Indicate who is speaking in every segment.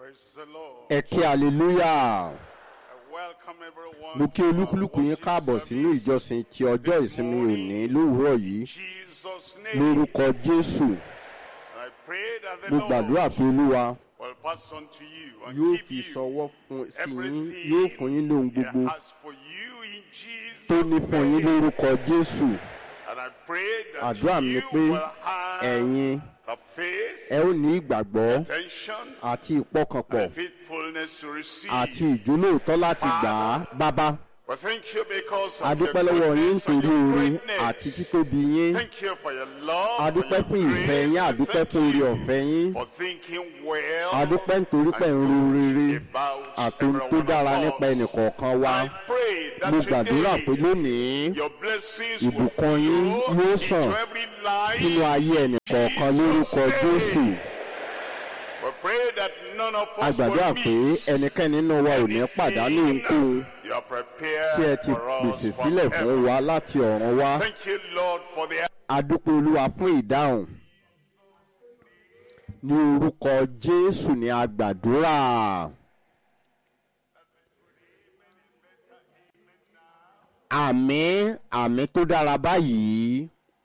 Speaker 1: Praise the Lord.
Speaker 2: ẹ kí hallelujah
Speaker 1: I welcome everyone
Speaker 2: mo kí
Speaker 1: to our
Speaker 2: olúkúlùkù yín
Speaker 1: worship
Speaker 2: káàbọ̀ sínú
Speaker 1: service.
Speaker 2: ìjọsìn ti ọjọ́ ìsinmi òní lówùúrọ̀ yìí
Speaker 1: Jesus' name.
Speaker 2: lórúkọ jésù
Speaker 1: I pray that the
Speaker 2: mo gbàdúrà
Speaker 1: Lord
Speaker 2: pé olúwa
Speaker 1: will pass on to you and
Speaker 2: yóò
Speaker 1: give
Speaker 2: fi
Speaker 1: you
Speaker 2: sọwọ́ fún sí yín
Speaker 1: everything
Speaker 2: yóò fún yín lóhun
Speaker 1: He
Speaker 2: gbogbo
Speaker 1: has for you in Jesus'
Speaker 2: tó ní fún yín
Speaker 1: name.
Speaker 2: lórúkọ jésù
Speaker 1: And I pray that
Speaker 2: àdúrà mi ni
Speaker 1: you
Speaker 2: pé
Speaker 1: will have
Speaker 2: ẹ̀yin
Speaker 1: the faith,
Speaker 2: ẹ ó ní ìgbàgbọ́
Speaker 1: attention,
Speaker 2: àti ìpọkànpọ̀
Speaker 1: and faithfulness to receive.
Speaker 2: àti ìjólóòtọ́ láti gbà á bábá
Speaker 1: Well, thank you because of
Speaker 2: adúpẹ́
Speaker 1: your
Speaker 2: lọ́wọ́ yín
Speaker 1: goodness and
Speaker 2: nítorí
Speaker 1: your
Speaker 2: oore
Speaker 1: greatness.
Speaker 2: àti títóbi yín
Speaker 1: Thank you for your love,
Speaker 2: adúpẹ́
Speaker 1: for
Speaker 2: fún
Speaker 1: your
Speaker 2: ìfẹ́ yín
Speaker 1: grace, and
Speaker 2: adúpẹ́
Speaker 1: thank
Speaker 2: fún oore
Speaker 1: you
Speaker 2: ọ̀fẹ́ yín
Speaker 1: for thinking well
Speaker 2: adúpẹ́ nítorí pé ń ro rere
Speaker 1: about
Speaker 2: àtòun tó
Speaker 1: everyone
Speaker 2: dára
Speaker 1: of
Speaker 2: nípa
Speaker 1: us.
Speaker 2: ẹnìkọ̀ọ̀kan wa
Speaker 1: I pray that
Speaker 2: mo gbàdúrà pé
Speaker 1: today
Speaker 2: lónìí
Speaker 1: your blessings will
Speaker 2: ìbùkún yín
Speaker 1: flow
Speaker 2: yóò
Speaker 1: into
Speaker 2: sàn
Speaker 1: every life.
Speaker 2: sínú ayé ẹnìkọ̀ọ̀kan lórúkọ jésù
Speaker 1: We pray that none of
Speaker 2: a
Speaker 1: us
Speaker 2: gbàdúrà
Speaker 1: will
Speaker 2: pé
Speaker 1: miss
Speaker 2: ẹnikẹ́ni nínú wa ò ní pàdánù ohunkóhun
Speaker 1: you are prepared
Speaker 2: tí ẹ ti
Speaker 1: for us
Speaker 2: pèsè
Speaker 1: from
Speaker 2: sílẹ̀ fún
Speaker 1: heaven.
Speaker 2: wa láti ọ̀run wá
Speaker 1: Thank you, Lord, for the
Speaker 2: adúpẹ́ olúwa fún ìdáhùn ní orúkọ jésù ní a gbàdúrà àmì àmì tó dára báyìí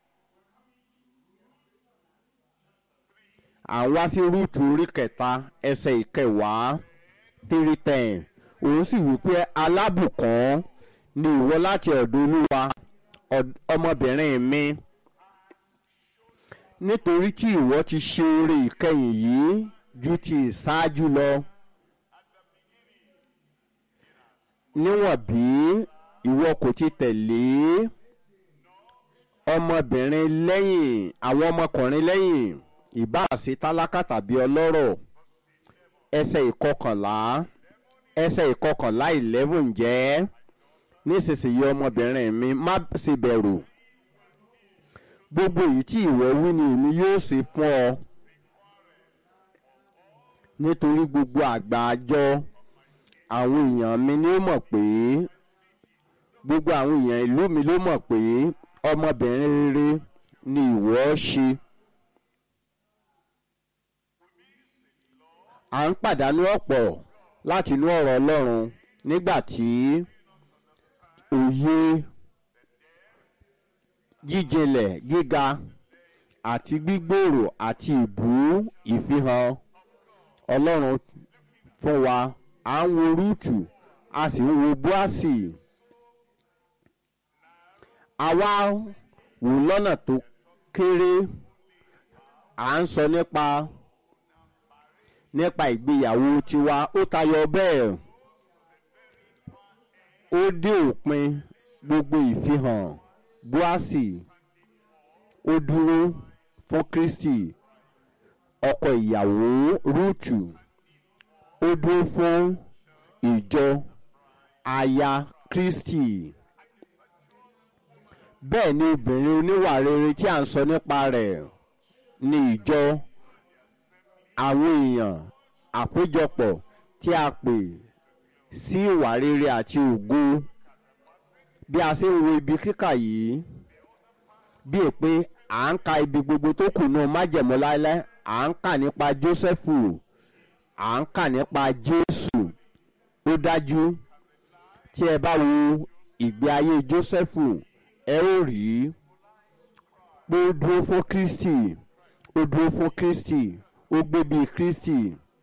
Speaker 2: à ń wá sí rúùtù orí kẹta ẹsẹ̀ ìkẹwàá three ten òun sì wí pé alábùkún ni ìwọ láti ọ̀dọ̀ olúwa ọ̀d- ọmọbìnrin mi nítorí tí ìwọ ti ṣe oore ìkẹyìn yìí ju ti ìṣáájú lọ níwọ̀n bí ìwọ kò ti tẹ̀lé ọmọbìnrin lẹ́yìn àwọn ọmọkùnrin lẹ́yìn ìbáàṣe tálákà tàbí ọlọ́rọ̀ ẹsẹ̀ ìkọkànlá ẹsẹ̀ ìkọkànlá eleven jẹ́ nísinsìnyí ọmọbìnrin mi má ṣe bẹ̀rù gbogbo èyí tí ìwọ wí ni èmi yóò ṣe fún ọ nítorí gbogbo àgbà àjọ àwọn èèyàn mi ni ó mọ̀ pé gbogbo àwọn èèyàn ìlú mi ló mọ̀ pé ọmọbìnrin rere ni ìwọ ṣe. à ń pàdánù ọ̀pọ̀ láti inú ọ̀rọ̀ ọlọ́run nígbà tí òye jíjinlẹ̀ gíga àti gbígbòòrò àti ìbú ìfihàn ọlọ́run fún wa à ń wo rúùtù a sì ń wo búàsì àwa wò lọ́nà tó kéré à ń sọ nípa nípa ìgbéyàwó tiwa ó tayọ bẹ́ẹ̀ ó dé òpin gbogbo ìfihàn búàsì ó dúró fún kristi ọkọ ìyàwó rúùtù ó dúró fún ìjọ aya kristi bẹ́ẹ̀ ni obìnrin oníwà rere tí à ń sọ nípa rẹ̀ ní ìjọ àwọn èèyàn àpéjọpọ̀ tí a pè sí ìwà rere àti ògo bí a ṣe ń wo ibi kíkà yìí bí è pé à ń ka ibi gbogbo tó kù náà májẹ̀mọ́ láéláé à ń kà nípa jósẹ́fù à ń kà nípa jésù ó dájú tí ẹ bá wo ìgbé ayé jósẹ́fù ẹ ó rí pé ó dúró fún kristi ó dúró fún kristi ó gbé bíi kristi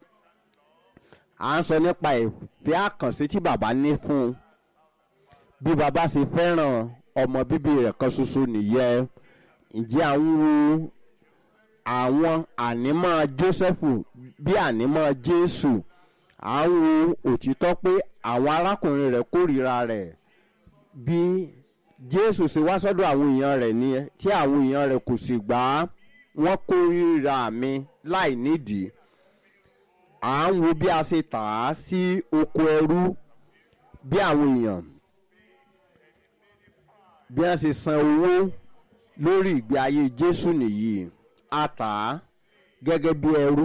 Speaker 2: à ń sọ nípa ìfẹ́ àkànṣe tí bàbá ní fún un bí bàbá ṣe fẹ́ràn ọmọ bíbí rẹ̀ kan ṣoṣo nìyẹn ǹjẹ́ à ń wo àwọn ànímọ́ jósẹ́fù bí ànímọ́ jésù à ń wo òtítọ́ pé àwọn arákùnrin rẹ̀ kórìíra rẹ̀ bí jésù ṣe wá sọ́dọ̀ àwọn èèyàn rẹ̀ ni tí àwọn èèyàn rẹ̀ kò sì gbà á wọ́n kórìíra mi láì nídìí à ń wo bí a ṣe tà á sí oko ẹrú bí àwọn èèyàn bí wọ́n ṣe san owó lórí ìgbé ayé jésù nìyí a tà á gẹ́gẹ́ bí ẹrú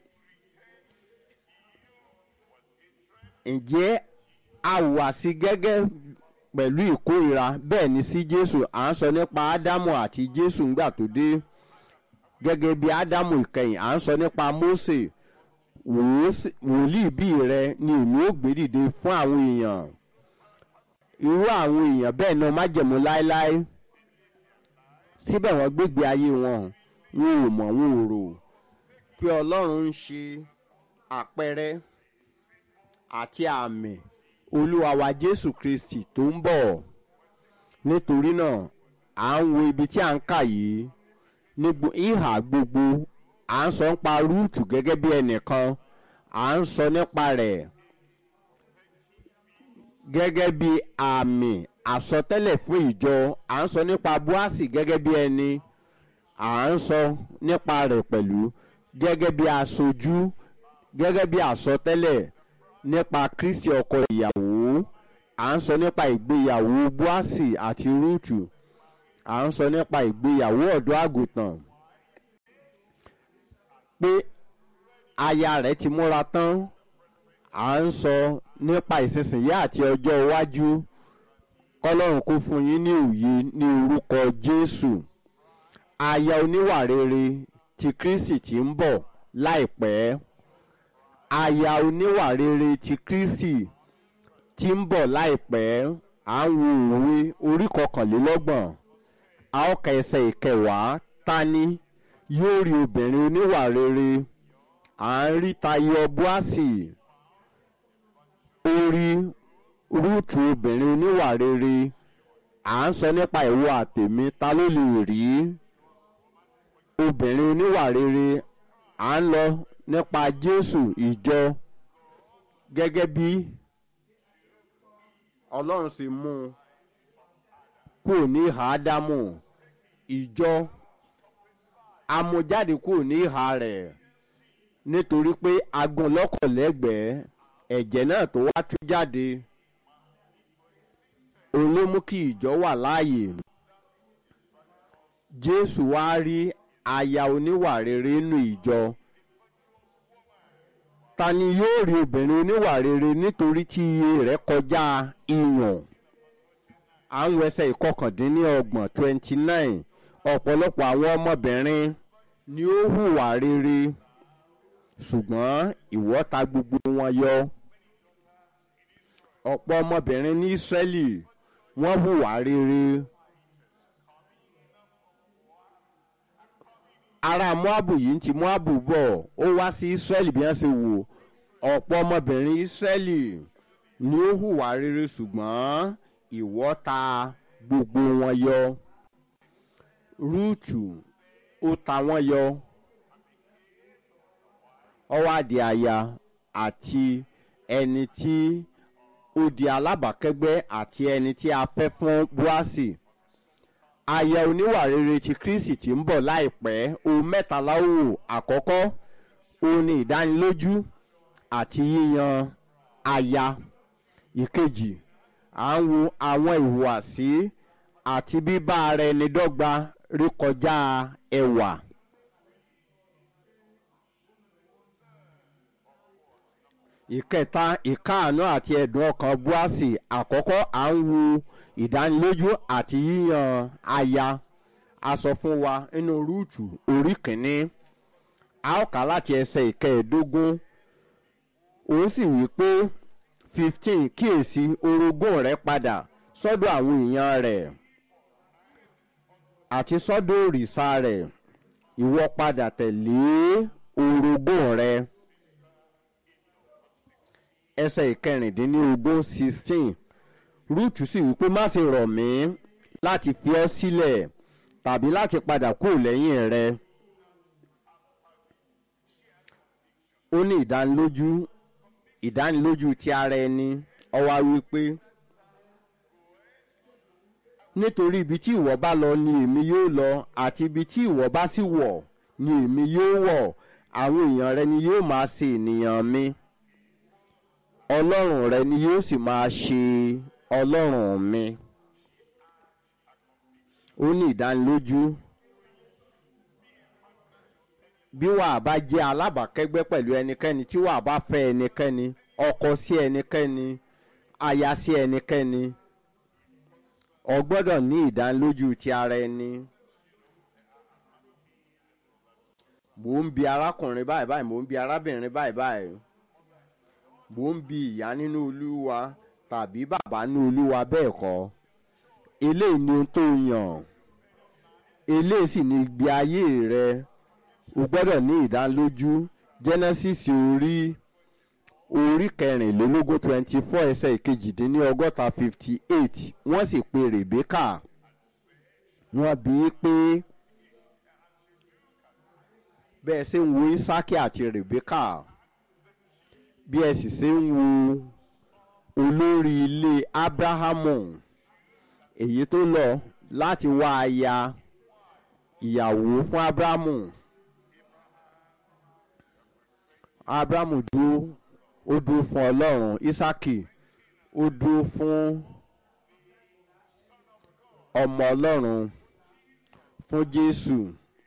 Speaker 2: ǹjẹ́ a wà sí gẹ́gẹ́ pẹ̀lú ìkórira bẹ́ẹ̀ ni sí jésù à ń sọ nípa ádámù àti jésù ńgbà tó dé gẹ́gẹ́ bí ádámù ìkẹyìn à ń sọ nípa mósè wòó- wòlíì bí rẹ ni èmi ó gbé dìde fún àwọn èèyàn irú àwọn èèyàn bẹ́ẹ̀ náà májẹ̀mú láéláé síbẹ̀ wọ́n gbégbé ayé wọn wọn ò mọ̀ wọn ò rò pé ọlọ́run ń ṣe àpẹẹrẹ àti àmì olúwa wa jésù kristi tó ń bọ̀ nítorí náà à ń wo ibi tí à ń kà yìí ní gbo- ìhà gbogbo à ń sọ nípa rúùtù gẹ́gẹ́ bí ẹnìkan à ń sọ nípa rẹ̀ gẹ́gẹ́ bí àmì àsọtẹ́lẹ̀ fún ìjọ à ń sọ nípa búásì gẹ́gẹ́ bí ẹni à ń sọ nípa rẹ̀ pẹ̀lú gẹ́gẹ́ bí aṣojú gẹ́gẹ́ bí àsọtẹ́lẹ̀ nípa kristi ọkọ ìyàwó à ń sọ nípa ìgbéyàwó búásì àti rúùtù à ń sọ nípa ìgbéyàwó ọ̀dọ́ àgùntàn pé aya rẹ̀ ti múra tán à ń sọ nípa ìsinsìnyí àti ọjọ́ iwájú kọ́lọ́run kó fún yín ní òye ní orúkọ jésù aya oníwà rere ti kristi tí ń bọ̀ láìpẹ́ aya oníwà rere ti kristi tí ń bọ̀ láìpẹ́ à ń wo òwe orí kọkànlélọ́gbọ̀n a ó ka ẹsẹ̀ ìkẹwàá tani yóò rí obìnrin oníwà rere à ń rí tayọ búásì orí rúùtù obìnrin oníwà rere à ń sọ nípa ìwọ àtèmi ta ló lè rí obìnrin oníwà rere à ń lọ nípa jésù ìjọ gẹ́gẹ́ bí ọlọ́run sì mú un kúrò ní ìhà ádámù ìjọ amújáde kúrò ní ìhà rẹ̀ nítorí pé agun lọ́kọ̀lẹ́gbẹ̀ẹ́ ẹ̀jẹ̀ náà tó wá tú jáde òun ló mú kí ìjọ wà láàyè jésù wá rí aya oníwà rere nínú ìjọ ta ni yóò rí obìnrin oníwà rere nítorí tí iye rẹ̀ kọjá ìyàn àwọn ẹsẹ̀ ìkọkàndínlọ́gbọ̀n twenty nine ọ̀pọ̀lọpọ̀ àwọn ọmọbìnrin ni ó hùwà rere ṣùgbọ́n ìwọ ta gbogbo wọn yọ ọ̀pọ̀ ọmọbìnrin ní ísírẹ́lì wọ́n hùwà rere ará moabu yìí ń ti moabu bọ̀ ó wá sí ísírẹ́lì bí wọ́n ṣe wò ọ̀pọ̀ ọmọbìnrin ísírẹ́lì ni ó hùwà rere ṣùgbọ́n ìwọ ta gbogbo wọn yọ rúùtù ó ta wọn yọ ọwọ́ àdì àyà àti ẹni tí ó di alábàákẹ́gbẹ́ àti ẹni tí a fẹ́ fún búásì aya oníwà rere ti kristi tí ń bọ̀ láìpẹ́ ohun mẹ́ta láwò àkọ́kọ́ òun ni ìdánilójú àti yíyan aya ìkejì à ń wo àwọn ìhùwàsí àti bíbá ara ẹni dọ́gba rékọjá ẹwà. ìkẹta ìkáàánú àti ẹ̀dùn ọkàn búásì àkọ́kọ́ à ń wo ìdánilójú àti yíyan aya a sọ fún wa nínú rúùtù orí kìíní a ó kà láti ẹsẹ̀ ìkẹẹ̀ẹ́dógún òun sì wí pé fifteen kíyèsí orogún rẹ padà sọ́dọ̀ àwọn èèyàn rẹ̀ àti sọ́dọ̀ òrìṣà rẹ̀ ìwọ padà tẹ̀lé orogún rẹ ẹsẹ̀ ìkẹrìndínlógún sixteen rúùtù sì wípé má ṣe rọ̀ mí láti fi ọ́ sílẹ̀ tàbí láti padà kúrò lẹ́yìn rẹ ó ní ìdánilójú ìdánilójú ti ara ẹni ọwá wípé nítorí ibi tí ìwọ bá lọ ni èmi yóò lọ àti ibi tí ìwọ bá sì wọ̀ ni èmi yóò wọ̀ àwọn èèyàn rẹ ni yóò máa ṣe ènìyàn mi ọlọ́run rẹ ni yóò sì máa ṣe ọlọ́run mi ó ní ìdánilójú bí wàá bá jẹ́ alábàákẹ́gbẹ́ pẹ̀lú ẹnikẹ́ni tí wàá bá fẹ́ ẹnikẹ́ni ọkọ sí ẹnikẹ́ni aya sí ẹnikẹ́ni ọ gbọ́dọ̀ ní ìdánilójú ti ara ẹni mò ń bi arákùnrin báyìí báyìí mò ń bi arábìnrin báyìí báyìí mò ń bi ìyá nínú olúwa tàbí bàbá nínú olúwa bẹ́ẹ̀ kọ́ eléyìí ni ohun tó yàn eléyìí sì ni ìgbé ayé rẹ o gbọ́dọ̀ ní ìdánilójú genesis orí orí kẹrìnlélógún twenty four ẹsẹ̀ ìkejìdínlọ́gọ́ta fifty eight wọ́n sì pe rebecca wọ́n bí i pé bẹ́ẹ̀ ṣe ń wo isaki àti rebecca bí ẹ sì ṣe ń wo olórí ilé abrahamu èyí tó lọ láti wá aya ìyàwó fún abrahamu abrahamu dúró ó dúró fún ọlọ́run isaki ó dúró fún ọmọ ọlọ́run fún jésù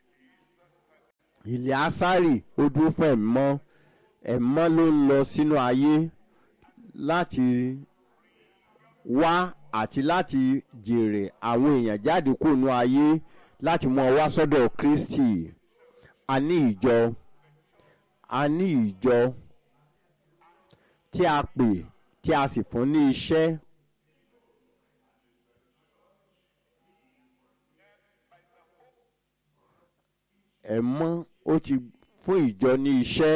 Speaker 2: ilẹ̀ asari ó dúró fún ẹ̀mọ́ ẹ̀mọ́ ló ń lọ sínú ayé láti wá àti láti jèrè àwọn èèyàn jáde kúrò ayé láti mú ọ wá sọ́dọ̀ kristi a ní ìjọ a ní ìjọ tí a pè tí a sì fún ní iṣẹ́ ẹ̀mọ́ ó ti fún ìjọ ní iṣẹ́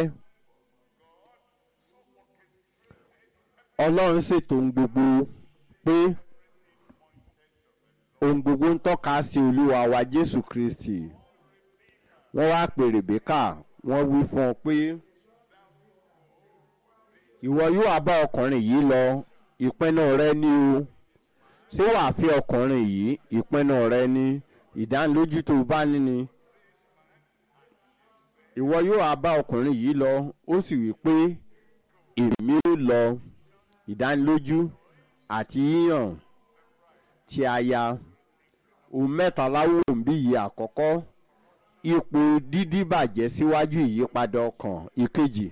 Speaker 2: ọlọ́run ṣètò ohun gbogbo pé ohun gbogbo ń tọ́ka sí olúwa wa jésù kristi wọ́n wá pè rèbékà wọ́n wí fún ọ pé ìwọ yóò wá bá ọkùnrin yìí lọ ìpinnu rẹ ní o ṣé wàá fi ọkùnrin yìí ìpinnu rẹ ní ìdánilójú tó bá ní ni ìwọ yóò wá bá ọkùnrin yìí lọ ó sì wí pé èmi ó lọ ìdánilójú àti yíyàn tí a ya ohun mẹ́ta láwùrọ̀ ń bí yìí àkọ́kọ́ ipò dídí bàjẹ́ síwájú ìyípadà ọkàn ìkejì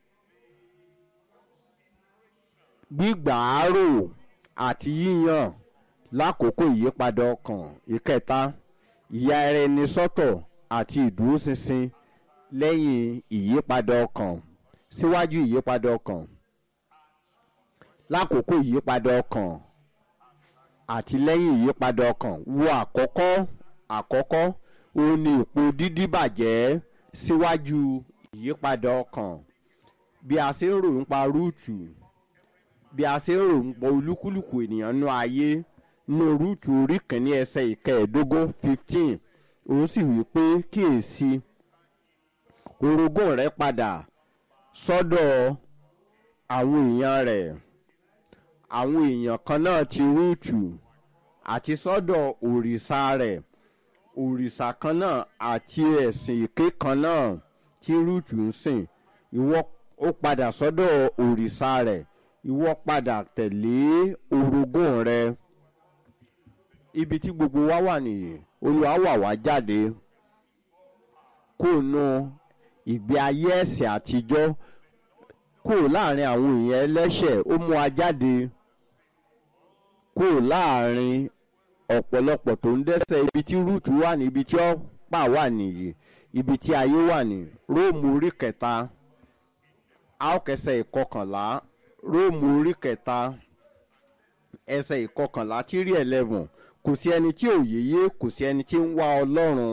Speaker 2: gbígbàárò àti yíyàn lákòókò ìyípadà ọkàn ìkẹta ìyá ẹni sọ́tọ̀ àti ìdúróṣinṣin lẹ́yìn ìyípadà ọkàn síwájú ìyípadà ọkàn lákòókò ìyípadà ọkàn àti lẹ́yìn ìyípadà ọkàn wo àkọ́kọ́ àkọ́kọ́ òun ni ipò dídí bàjẹ́ síwájú ìyípadà ọkàn bí a ṣe ń ròyìn pa rúùtù bí a ṣe ń ròyìn pa olúkúlùkù ènìyàn nú ayé nú rúùtù orí kìíní ẹsẹ̀ ìkẹẹ̀ẹ́dógún fifteen òun sì wí pé kíyèsí orogún rẹ padà sọ́dọ̀ àwọn èèyàn rẹ̀ àwọn èèyàn kan náà ti rúùtù àti sọ́dọ̀ òrìṣà rẹ̀ òrìṣà kan náà àti ẹ̀sìn èké kan náà tí rúùtù ń sìn ìwọ ó padà sọ́dọ̀ òrìṣà rẹ̀ ìwọ padà tẹ̀lé orogún rẹ ibi tí gbogbo wa wà nìyí olúwa wà wá jáde kó nu ìgbé ayé ẹ̀sìn àtijọ́ kó láàrin àwọn èèyàn ẹlẹ́ṣẹ̀ ó mú wa jáde kó láàrin ọ̀pọ̀lọpọ̀ tó ń dẹ́sẹ̀ ibi tí rúùtù wà ní ibi tí ọ̀pá wà nìyí ibi tí ayé wà ní róòmù orí kẹta àókẹsẹ̀ ìkọkànlá róòmù orí kẹta ẹsẹ̀ ìkọkànlá tí rí eleven kò sí ẹni tí ò yéye kò sí ẹni tí ń wá ọlọ́run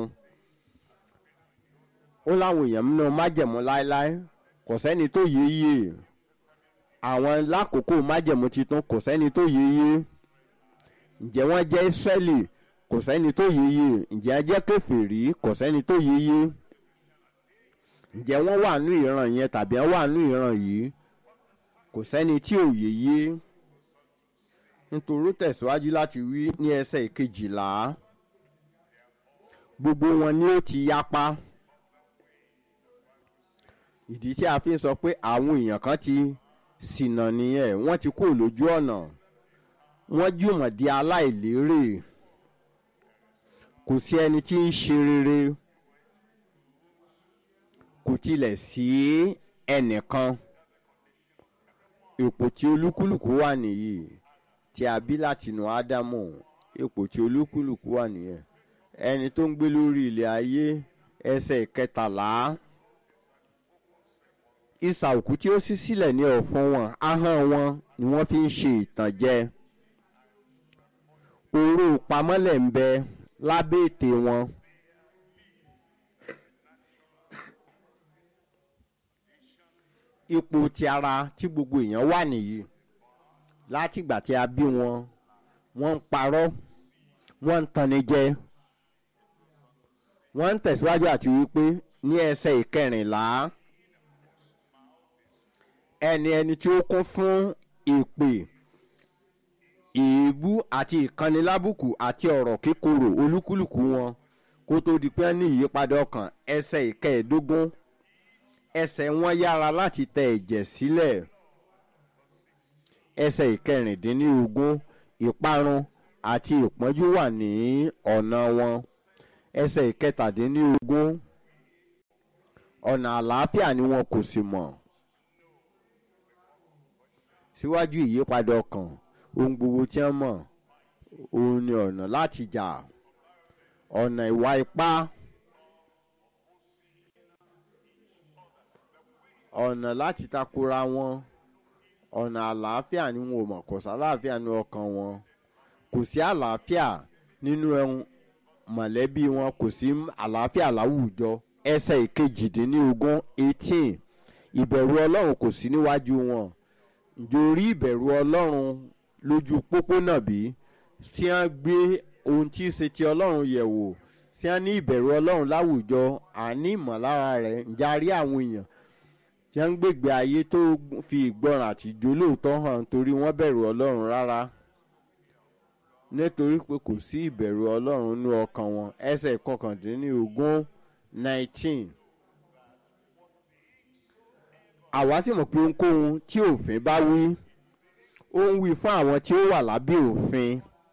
Speaker 2: ó láwọn èèyàn nínú májẹ̀mú láéláé kò sẹ́ni tó yéye àwọn lákòókò májẹ̀mú titun kò sẹ́ni tó yéye ǹjẹ́ wọ́n jẹ́ israẹli kò sẹ́ni tó yéye ǹjẹ́ wọ́n jẹ́ kẹfìrí kò sẹ́ni tó yéye ǹjẹ́ wọ́n wà nú ìran yẹn tàbí wọ́n wà nú ìran yìí kò sẹ́ni tí ò yéye nítorí tẹ̀síwájú láti wí ní ẹsẹ̀ ìkejìlá gbogbo wọn ni ó ti yapa ìdí tí a fi ń sọ pé àwọn èèyàn kan ti ṣìnà nìyẹn wọ́n ti kó lójú ọ̀nà wọ́n jùmọ̀ di aláìlérè kò sí ẹni tí ń ṣe rere kò tilẹ̀ sí ẹnìkan ipò tí olúkúlùkù wà nìyí tí a bí látinú ádámù ipò tí olúkúlùkù wà nìyẹn ẹni tó ń gbé lórí ilẹ̀ ayé ẹsẹ̀ ìkẹtàlá ìsà òkú tí ó ṣí sílẹ̀ ní ọ̀fun wọn ahọ́n wọn ni wọ́n fi ń ṣe ìtànjẹ oró pamọ́lẹ̀ ń bẹ lábẹ́ ètè wọn. ipò ti ara tí gbogbo èèyàn wà nìyí látìgbà tí a bí wọn wọ́n ń parọ́ wọ́n ń tanni jẹ wọ́n ń tẹ̀síwájú àti wípé ní ẹsẹ̀ ìkẹrìnlá ẹni ẹni tí ó kún fún ìpè èébú àti ìkànnilábùkù àti ọ̀rọ̀ kíkorò olúkúlùkù wọn kó tó di pé ní ìyípadà ọkàn ẹsẹ̀ ìkẹẹ̀ẹ́dógún ẹsẹ̀ wọn yára láti tẹ ẹ̀jẹ̀ sílẹ̀ ẹsẹ̀ ìkẹrìndínlógún ìparun àti ìpọ́njú wà ní ọ̀nà wọn ẹsẹ̀ ìkẹtàdínlógún ọ̀nà àlàáfíà ni wọn kò sì mọ̀ síwájú ìyípadà ọkàn ohun gbogbo tí wọ́n mọ̀ òun ni ọ̀nà láti jà ọ̀nà ìwà ipá ọ̀nà láti takora wọn ọ̀nà àlàáfíà ni wọn ò mọ̀ kò sí àlàáfíà ní ọkàn wọn kò sí àlàáfíà nínú ẹ̀hún mọ̀lẹ́bí wọn kò sí àlàáfíà láwùjọ ẹsẹ̀ ìkejìdínlógún eighteen ìbẹ̀rù ọlọ́run kò sí níwájú wọn nítorí ìbẹ̀rù ọlọ́run lójú pópónà bí tí wọ́n gbé ohun tí í ṣe ti ọlọ́run yẹ̀ wò tí wọ́n ní ìbẹ̀rù ọlọ́run láwùjọ àní ìmọ̀lára rẹ̀ ń jarí àwọn èèyàn tí wọ́n ń gbègbè ayé tó fi ìgbọràn àti ìjólóòtọ́ hàn torí wọ́n bẹ̀rù ọlọ́run rárá nítorí pé kò sí ìbẹ̀rù ọlọ́run ní ọkàn wọn ẹsẹ̀ kọkàndínlógún nineteen àwa sì mọ̀ pé ohunkóhun tí òfin bá wí ó ń wí fún àwọn tí ó wà lábẹ́ òfin.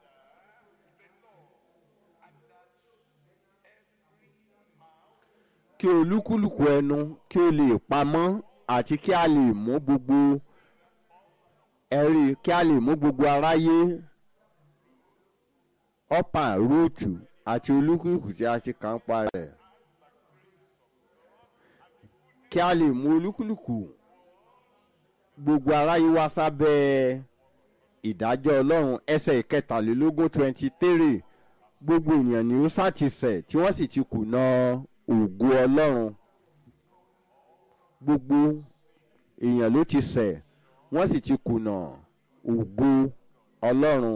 Speaker 2: kí olúkúlùkù ẹnu kí ó lè pamọ́ àti kí a lè mú gbogbo ẹ̀rí kí a lè mú gbogbo aráyé ọ̀pá rúùtù àti olúkúlùkù tí a ti kàn pa rẹ̀ kí a lè mú olúkúlùkù gbogbo aráyé wá sábẹ́ ìdájọ́ ọlọ́run ẹsẹ̀ ìkẹtàlélógún twenty three gbogbo ènìyàn ni ó ṣàtìsẹ̀ tí wọ́n sì ti kùnà ògo ọlọ́run gbogbo èèyàn ló ti ṣẹ̀ wọ́n sì ti kùnà ògo ọlọ́run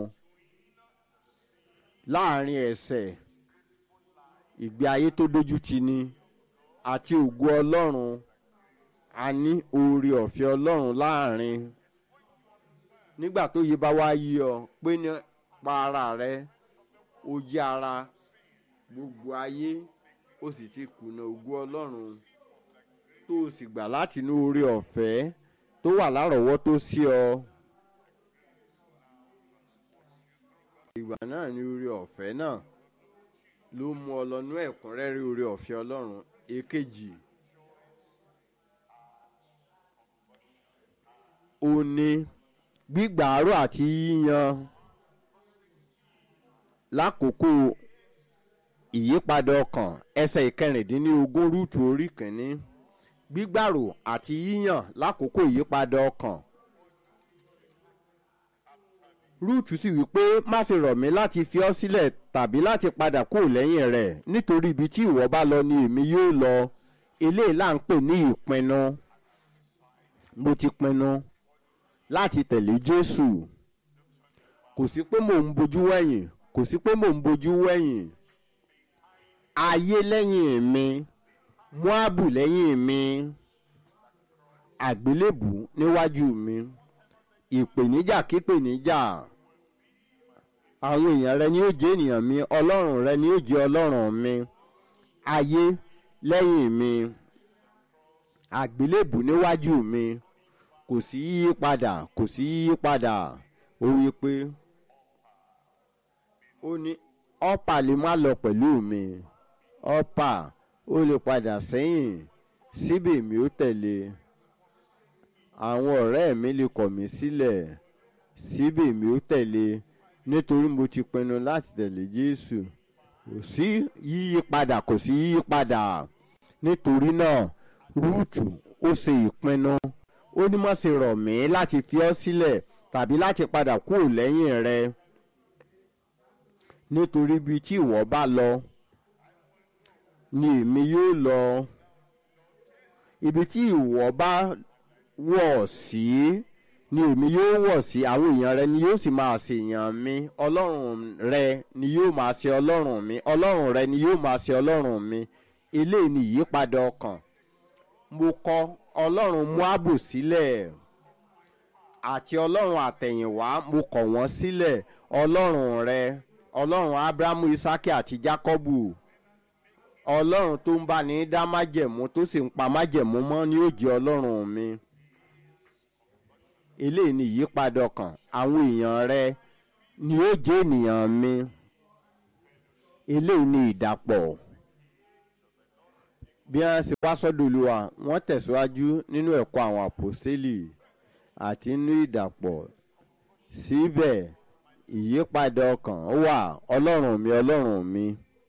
Speaker 2: láàrin ẹ̀ṣẹ̀ ìgbé ayé tó dójú ti ni àti ògo ọlọ́run a ní oore ọ̀fẹ́ ọlọ́run láàrin nígbà tó yí bá wá yí ọ pé nípa ara rẹ ó yí ara gbogbo ayé ó sì ti kùnà ògo ọlọ́run tó o sì gbà láti inú oore ọ̀fẹ́ tó wà lárọ̀ọ́wọ́tó sí ọ. ìgbà náà ni oore ọ̀fẹ́ náà ló mú ọ lọ nú ẹ̀kúnrẹ́rẹ́ oore ọ̀fẹ́ ọlọ́run èkejì. ó ní gbígbàárò àti yíyan lákòókò ìyípadà ọkàn ẹsẹ̀ ìkẹrìndínlógún rúùtù orí kìíní gbígbàrò àti yíyàn lákòókò ìyípadà ọkàn rúùtù sì wípé má ṣe rọ̀ mí láti fi ọ́ sílẹ̀ tàbí láti padà kúrò lẹ́yìn rẹ̀ nítorí ibi tí ìwọ bá lọ ni èmi yóò lọ eléyìí là ń pè ní ìpinnu mo ti pinnu láti tẹ̀lé jésù kò sí pé mò ń bojú wẹ̀yìn kò sí pé mò ń bojú wẹ̀yìn ayé lẹ́yìn mi moabu lẹ́yìn mi àgbélébù níwájú mi ìpèníjà kípèníjà àwọn èèyàn rẹ ni ó jẹ́ ènìyàn mi ọlọ́run rẹ ni ó jẹ́ ọlọ́run mi ayé lẹ́yìn mi àgbélébù níwájú mi kò sí yíyí padà kò sí yíyí padà ó wí pé ó ní ọ́pà lè má lọ pẹ̀lú mi ọ́pà ó lè padà sẹ́yìn síbẹ̀ mi ó tẹ̀lé àwọn ọ̀rẹ́ mi lè kọ̀ mí sílẹ̀ síbẹ̀ mi ó tẹ̀lé nítorí mo ti pinnu láti tẹ̀lé Jésù kò sí yíyí padà kò sí yíyí padà nítorí náà rúùtù ó ṣe ìpinnu ó ní má ṣe rọ̀ mí láti fi ọ́ sílẹ̀ tàbí láti padà kúrò lẹ́yìn rẹ nítorí bí tí ìwọ bá lọ ni èmi yóò lọ ibi tí ìwọ bá wọ̀ sí ni èmi yóò wọ̀ sí àwọn èèyàn rẹ ni yóò sì máa ṣèyàn mi ọlọ́run rẹ ni yóò máa ṣe ọlọ́run mi ọlọ́run rẹ ni yóò máa ṣe ọlọ́run mi eléyìí ni ìyípadà ọkàn mo kọ ọlọ́run moabu sílẹ̀ àti ọlọ́run àtẹ̀yìnwá mo kọ̀ wọ́n sílẹ̀ ọlọ́run rẹ ọlọ́run abrahamu isaki àti jacobu ọlọ́run tó ń bá ní dá májẹ̀mú tó sì ń pa májẹ̀mú mọ́ ni yóò jẹ́ ọlọ́run mi eléyìí ni ìyípadà ọkàn àwọn èèyàn rẹ ni yóò jẹ́ ènìyàn mi eléyìí ni ìdàpọ̀ bí wọ́n ṣe wá sọ́dọ̀ olúwa wọ́n tẹ̀síwájú nínú ẹ̀kọ́ àwọn àpòstélì àti nínú ìdàpọ̀ síbẹ̀ ìyípadà ọkàn wà ọlọ́run mi ọlọ́run mi.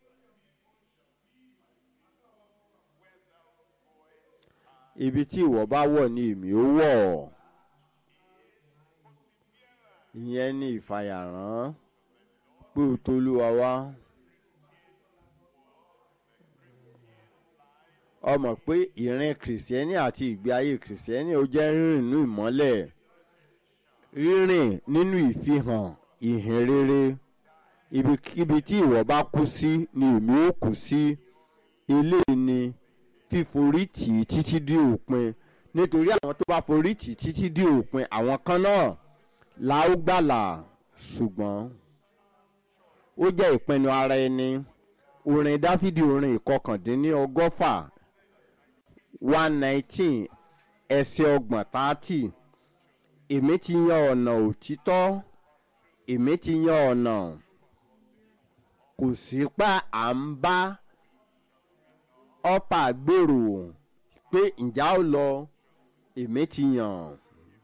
Speaker 2: ibi tí ìwọ bá wọ̀ ni èmi ó wọ̀ ìyẹn ni ìfàyàrán pé o tó olúwa wá. ọmọ pé ìrìn kìrìsìtẹ́nì àti ìgbé ayé kìrìsìtẹ́nì ó jẹ́ rírìn nínú ìmọ́lẹ̀ rírìn nínú ìfihàn ìhìn rere ibikíbi tí ìwọ bá kú sí ni èmi ó kú sí ilé ni fíforí tì í títí dé òpin nítorí àwọn tó bá forí tì í títí dé òpin àwọn kan náà la ó gbàlà ṣùgbọ́n ó jẹ́ ìpinnu ara ẹni orin dáfídì orin ìkọkàndínní ọgọ́fà one nineteen ẹsẹ̀ ọgbọ̀n tààtì èmi ti yan ọ̀nà òtítọ́ èmi ti yan ọ̀nà kò sí pa à ń bá ọ́pà gbèrò pé ǹjẹ́ ó lọ èmi ti yàn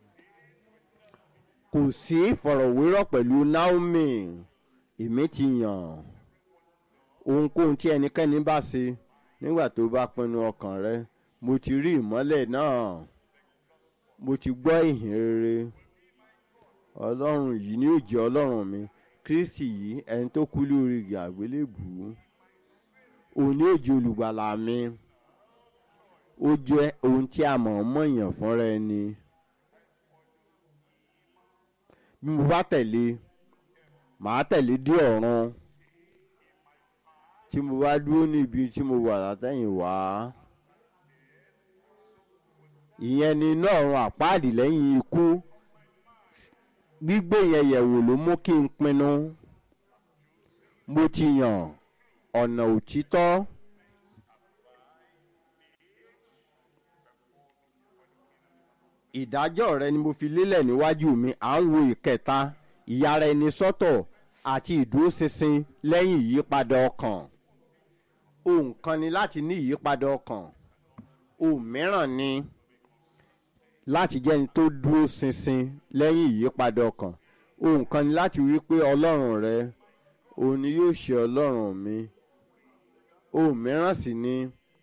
Speaker 2: kò sí ìfọ̀rọ̀wérọ̀ pẹ̀lú naomi èmi ti yàn ohunkóhun tí ẹnikẹ́ni bá ṣe nígbà tó bá pinnu ọkàn rẹ mo ti rí ìmọ́lẹ̀ náà mo ti gbọ́ ìhìn rere ọlọ́run yìí ni ó jẹ́ ọlọ́run mi kristi yìí ẹni tó kú lórí igi àgbélébùú òun ni ó jẹ́ olùgbàlà mi ó jẹ́ ohun tí a mọ̀ mọ́ èèyàn fúnra ẹni bí mo bá tẹ̀lé màá tẹ̀lé dé ọ̀run tí mo bá dúró níbi tí mo wà látẹ̀yìn wá ìyẹn ni iná ọ̀run àpáàdì lẹ́yìn ikú gbígbé yẹn yẹ̀wò ló mú kí n pinnu mo ti yàn ọ̀nà òtítọ́ ìdájọ́ rẹ ni mo fi lélẹ̀ níwájú mi à ń wo ìkẹta ìyára ẹni sọ́tọ̀ àti ìdúróṣinṣin lẹ́yìn ìyípadà ọkàn ohun kan ni láti ní ìyípadà ọkàn ohun mìíràn ni láti jẹ́ ẹni tó dúró ṣinṣin lẹ́yìn ìyípadà ọkàn ohun kan ni láti wí pé ọlọ́run rẹ òun ni yóò ṣe ọlọ́run mi ohun mìíràn sì ni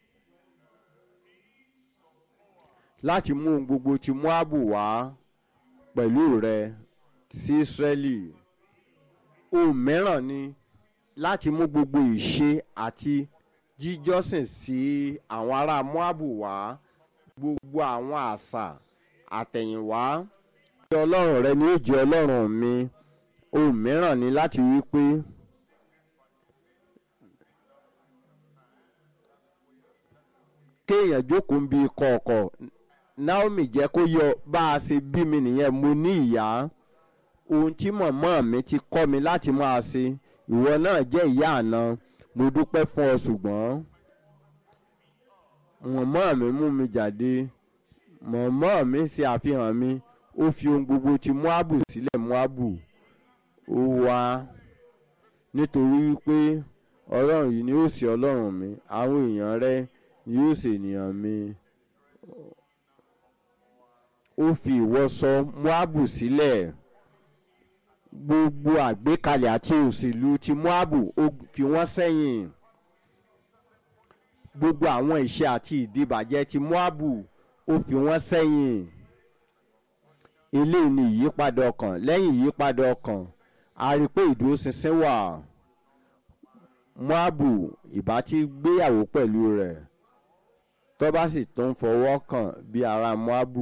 Speaker 2: láti mú ohun gbogbo ti moabu wá pẹ̀lú rẹ sí israeli ohun mìíràn ni láti mú gbogbo ìṣe àti jíjọ́sìn sí àwọn ará moabu wá gbogbo àwọn àṣà àtẹ̀yìnwá pé ọlọ́run rẹ ni ó jẹ́ ọlọ́run mi ohun mìíràn ni láti wí pé kéèyàn jókòó ń bi kọ̀ọ̀kọ̀ naomi jẹ́ kó yọ bá a ṣe bí mi nìyẹn mo ní ìyá ohun tí mọ̀mọ́ mi ti kọ́ mi láti máa ṣe ìwọ náà jẹ́ ìyá àná mo dúpẹ́ fún ọ ṣùgbọ́n mọ̀mọ́ mi mú mi jáde mọ̀mọ́ mi ṣe àfihàn mi ó fi ohun gbogbo ti moabu sílẹ̀ moabu ó wá nítorí wípé ọlọ́run yìí ni ó ṣe ọlọ́run mi àwọn èèyàn rẹ ni yóò ṣe ènìyàn mi ó fi ìwọṣọ moabu sílẹ̀ gbogbo àgbékalẹ̀ àti òṣèlú ti moabu ó fi wọ́n sẹ́yìn gbogbo àwọn ìṣe àti ìdìbàjẹ́ ti moabu ó fi wọ́n sẹ́yìn eléyìí ni ìyípadà ọkàn lẹ́yìn ìyípadà ọkàn a rí i pé ìdúróṣinṣin wà moabu ìbá ti gbéyàwó pẹ̀lú rẹ̀ tó bá sì tó ń fọwọ́ kàn bí ara moabu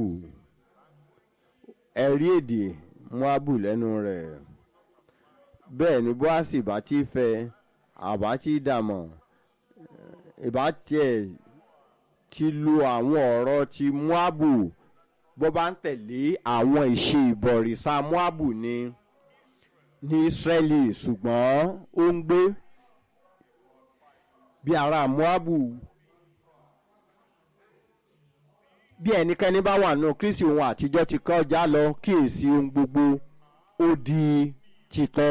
Speaker 2: ẹ̀rí èdè moabu lẹ́nu rẹ̀ bẹ́ẹ̀ ni boasi bá ti fẹ́ àbá ti dàmọ̀ ìbá tiẹ̀ ti lu àwọn ọ̀rọ̀ ti moabu bó bá ń tẹ̀lé àwọn ìṣe ìbọ̀rìṣà moabu ni ní israeli ṣùgbọ́n ó ń gbé bí ara moabu bí ẹnikẹ́ni bá wà nù kristi ohun àtijọ́ ti kọjá lọ kíyèsí ohun gbogbo ó di titán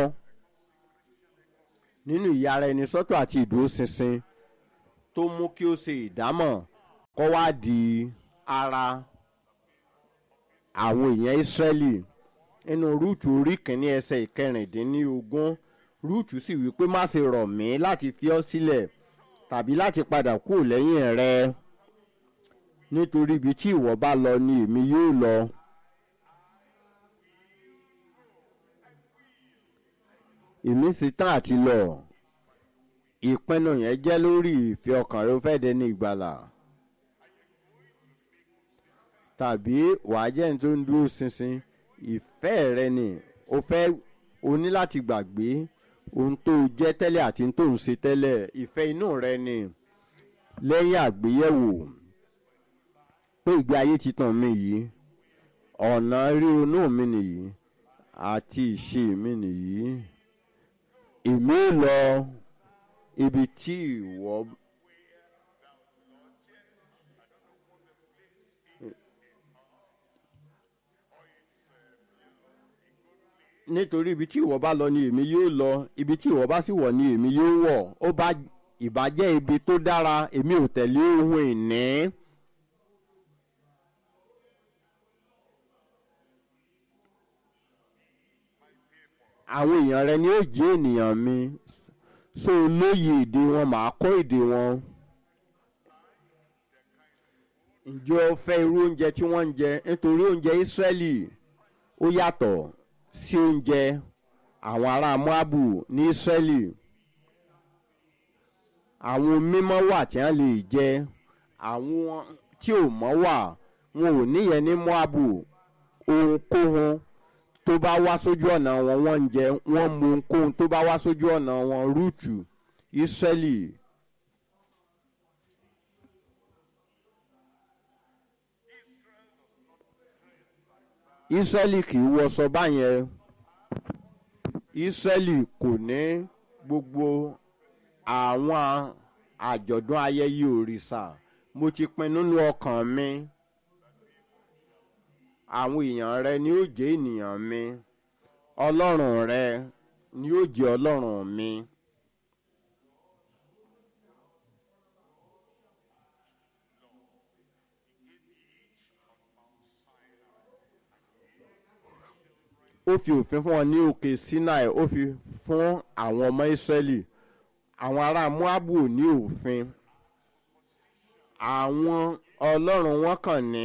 Speaker 2: nínú ìyára ẹni sọ́tọ̀ àti ìdúróṣinṣin tó mú kí ó ṣe ìdámọ̀ kọ́ wá di ara àwọn èèyàn ìsírẹ́lì nínú rúùtù orí kìíní ẹsẹ̀ ìkẹrìndínlógún rúùtù sì wí pé má ṣe rọ̀ mí láti fi ọ́ sílẹ̀ tàbí láti padà kúrò lẹ́yìn rẹ nítorí ibi tí ìwọ bá lọ ni èmi yóò lọ. èmi sì tán àti lọ ìpinnu yẹn jẹ́ lórí ìfẹ́ ọkàn rẹ ó fẹ́ dẹni ìgbàlà tàbí wàá jẹ́ ní tó ń dúró ṣinṣin ìfẹ́ rẹ ni o fẹ́ o ní láti gbàgbé ohun tó jẹ́ tẹ́lẹ̀ àti ohun tó ń ṣe tẹ́lẹ̀ ìfẹ́ inú rẹ ni lẹ́yìn àgbéyẹ̀wò pé ìgbé ayé ti tàn mí yìí ọ̀nà ríronú mi nìyí àti ìṣe mi nìyí èmi ò lọ ibi tí ìwọ. nítorí ibi tí ìwọ bá lọ ni èmi yóò lọ ibi tí ìwọ bá sì wọ̀ ni èmi yóò wọ̀ ó bá ìbàjẹ́ ibi tó dára èmi ò tẹ̀lé ohun ìní. àwọn èèyàn rẹ ni ó jẹ́ ènìyàn mi so lóye èdè wọn màá kọ́ èdè wọn. ǹjẹ́ o fẹ́ irú oúnjẹ tí wọ́n ń jẹ nítorí oúnjẹ Ísírẹ́lì ó yàtọ̀ sí oúnjẹ àwọn ará Moabu ní Ísírẹ́lì àwọn mímọ́ wà tí wọ́n lè jẹ àwọn tí ò mọ́ wà wọn ò níyẹn ní Moabu ohunkóhun tó bá wá sójú ọ̀nà wọn wọ́n ń jẹ wọ́n mu ohunkóhun tó bá wá sójú ọ̀nà wọn rúùtù Ísírẹ́lì. Ísírẹ́lì kì í wọṣọ báyẹn Ísírẹ́lì kò ní gbogbo àwọn àjọ̀dún ayẹyẹ òrìṣà mo ti pinnu nínú ọkàn mi àwọn èèyàn rẹ ni ó jẹ́ ènìyàn mi ọlọ́run rẹ ni ó jẹ́ ọlọ́run mi. ó fi òfin fún wọn ní òkè Sinai ó fi fún àwọn ọmọ Ísírẹ́lì àwọn ará Moabu ò ní òfin àwọn ọlọ́run wọn kàn ní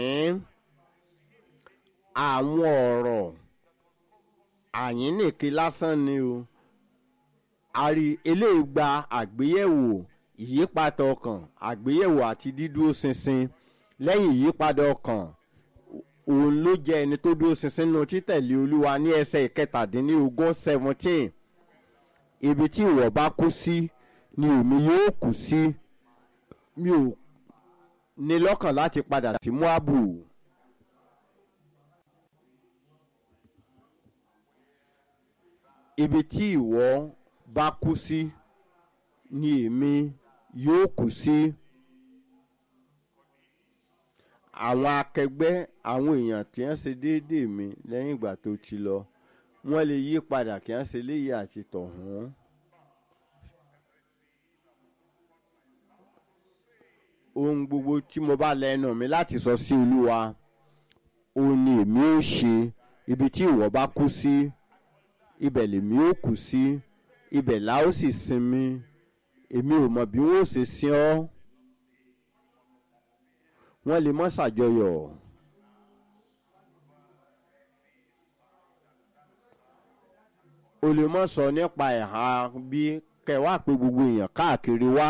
Speaker 2: àwọn ọ̀rọ̀ àyínnìke lásán ni o àrí eléyìí gba àgbéyẹ̀wò ìyípadà ọkàn àgbéyẹ̀wò àti dídúró ṣinṣin lẹ́yìn ìyípadà ọkàn òun ló jẹ́ ẹni tó dúró ṣinṣin nínú títẹ̀lé olúwa ní ẹsẹ̀ ìkẹtàdínlógún seventeen ibi tí ìwọ bá kú sí ni èmi yóò kú sí mi ò ní lọ́kàn láti padà sí Moabu. ibi tí ìwọ bá kú sí ni èmi yóò kú sí. àwọn akẹgbẹ́ àwọn èèyàn tí wọ́n ṣe déédéé mi lẹ́yìn ìgbà tó ti lọ wọ́n lè yí padà kí wọ́n ṣe léyìí àti tọ̀hún. ohun gbogbo tí mo bá lẹ́nu mi láti sọ sí olúwa òun ni èmi ó ṣe ibi tí ìwọ bá kú sí ibẹ̀ lèmi ó kù sí ibẹ̀ la ó sì sinmi èmi ò mọ̀ bí wọ́n ó ṣe sin ọ́ wọ́n lè mọ́ ṣàjọyọ̀ o lè mọ́ sọ nípa ẹ̀ha bí kẹwàá pé gbogbo èèyàn káàkiri wá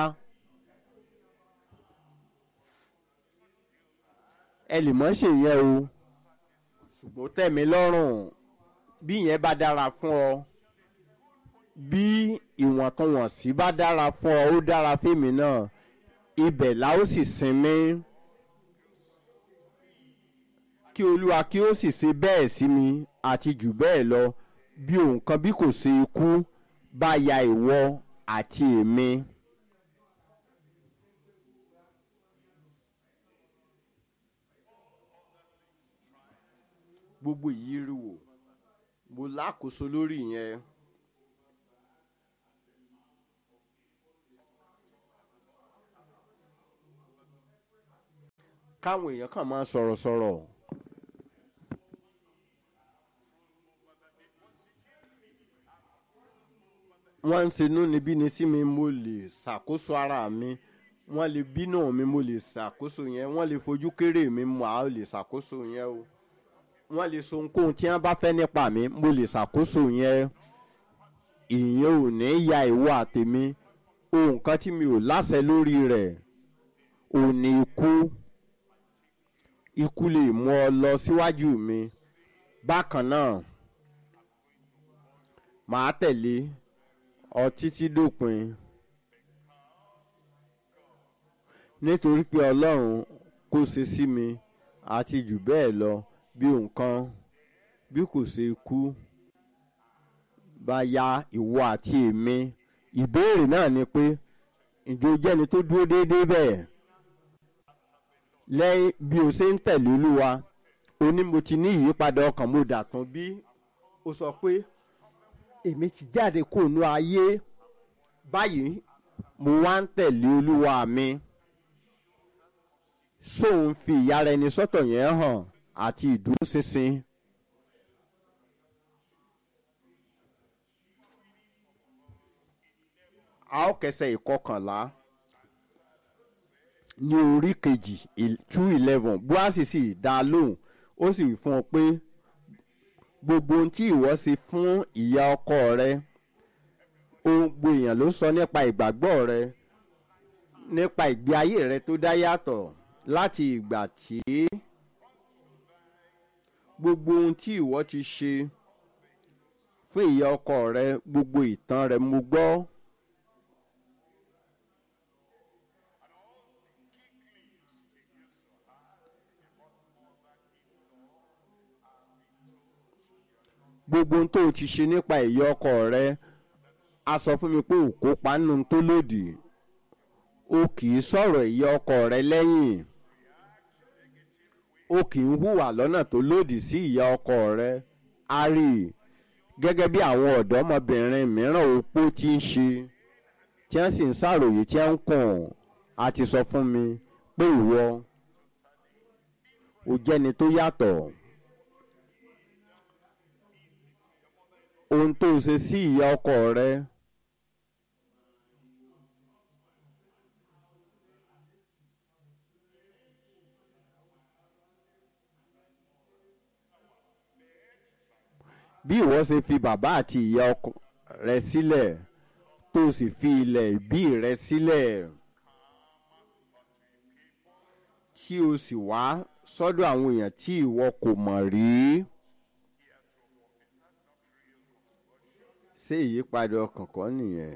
Speaker 2: ẹ lè mọ́ ṣèyẹn o ṣùgbọ́n tẹ̀mí lọ́rùn bí ìyẹn bá dára fún ọ bí ìwọ̀ntúnwọ̀nsí bá dára fún ọ ó dára fèmí náà ibẹ̀ la ó sì sinmi kí olúwa kí ó sì ṣe bẹ́ẹ̀ sí mi àti jù bẹ́ẹ̀ lọ bí ohun kan bí kò ṣe ikú bá ya ìwọ àti èmi. gbogbo ìyírí wò mo lákòóso lórí yẹn. káwọn èèyàn kàn máa sọ̀rọ̀ sọ̀rọ̀. wọ́n ń ṣenú níbí ni sí mi mo lè ṣàkóso ara mi wọ́n lè bínú mi mo lè ṣàkóso yẹn wọ́n lè fojú kéré mi mo á lè ṣàkóso yẹn o wọ́n lè so ohunkóhun tí wọ́n bá fẹ́ nípa mi mo lè ṣàkóso yẹn ìyẹn ò ní ya ìwọ àtèmi ohun kan tí mi ò láṣẹ lórí rẹ̀ ò ní ikú ikú lè mú ọ lọ síwájú mi bákan náà màá tẹ̀lé ọ títí dópin nítorí pé ọlọ́run kò ṣe sí mi àti jù bẹ́ẹ̀ lọ bí nǹkan bí kò ṣe kú bá ya ìwọ àti èmi ìbéèrè náà ni pé ìjọ jẹ́ni tó dúró déédéé bẹ́ẹ̀ lẹ́yìn bí o ṣe ń tẹ̀lé olúwa o ní mo ti ní ìyípadà ọkàn mo dàtún bí o sọ pé èmi ti jáde kó nu ayé báyìí mo wá ń tẹ̀lé olúwa mi sóun fi ìyára ẹni sọ́tọ̀ yẹn hàn àti ìdúróṣinṣin. a ó kẹsẹ̀ ìkọkànlá ní orí kejì two eleven buhari sì dá a lóhùn ó sì wí fún ọ pé gbogbo ohun tí ìwọ ṣe fún ìyá ọkọ rẹ ohun gbogbo èèyàn ló sọ nípa ìgbàgbọ́ rẹ nípa ìgbé ayé rẹ tó dá yàtọ̀ láti ìgbà tí gbogbo ohun tí ìwọ ti ṣe fún ìyá ọkọ rẹ gbogbo ìtàn rẹ mo gbọ́. gbogbo ohun tó o ti ṣe nípa ìyá ọkọ rẹ a sọ fún mi pé ò kópa nínú tó lòdì o kì í sọ̀rọ̀ ìyá ọkọ rẹ lẹ́yìn o kì í hùwà lọ́nà tó lòdì sí ìyá ọkọ rẹ a rí i gẹ́gẹ́ bí àwọn ọ̀dọ́mọbìnrin mìíràn opó ti ń ṣe tí wọ́n sì ń ṣàròyé tí wọ́n ń kùn a ti sọ fún mi pé ìwọ o jẹ́ni tó yàtọ̀. ohun tó ṣe sí ìyá ọkọ rẹ bí ìwọ ṣe fi bàbá àti ìyá ọkọ rẹ sílẹ̀ tó sì fi ilẹ̀ ìbí rẹ sílẹ̀ tí o sì wá sọ́dọ̀ àwọn èèyàn tí ìwọ kò mọ̀ rí. ṣé ìyípadà ọkàn kan nìyẹn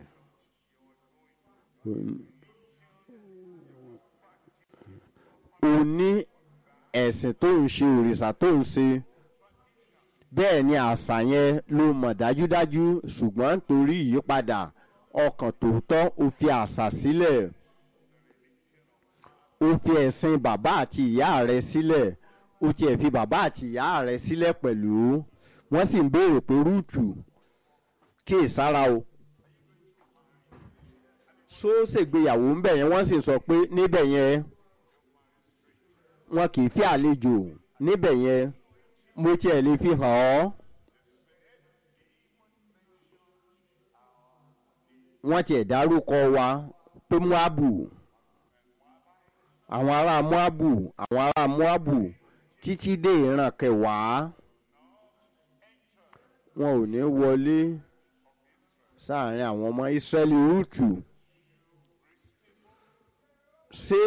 Speaker 2: o ní ẹ̀sìn tó ń ṣe òrìṣà tó ń ṣe bẹ́ẹ̀ ni àṣà yẹn ló mọ̀ dájúdájú ṣùgbọ́n nítorí ìyípadà ọkàn tòótọ́ o fi àṣà sílẹ̀ o fi ẹ̀sìn bàbá àti ìyá rẹ sílẹ̀ o tiẹ̀ fi bàbá àti ìyá rẹ sílẹ̀ pẹ̀lú wọ́n sì ń béèrè pé rúùtù kí ìsára o só ṣègbéyàwó ń bẹ̀ yẹn wọ́n sì sọ pé níbẹ̀ yẹn wọn kì í fi àlejò níbẹ̀ yẹn mo tiẹ̀ lè fi hàn ọ́ wọ́n tiẹ̀ dárúkọ wa pé moabu àwọn ará moabu àwọn ará moabu títí dé ìran kẹwàá wọn ò ní wọlé sáàrin àwọn ọmọ israẹli rúùtù ṣé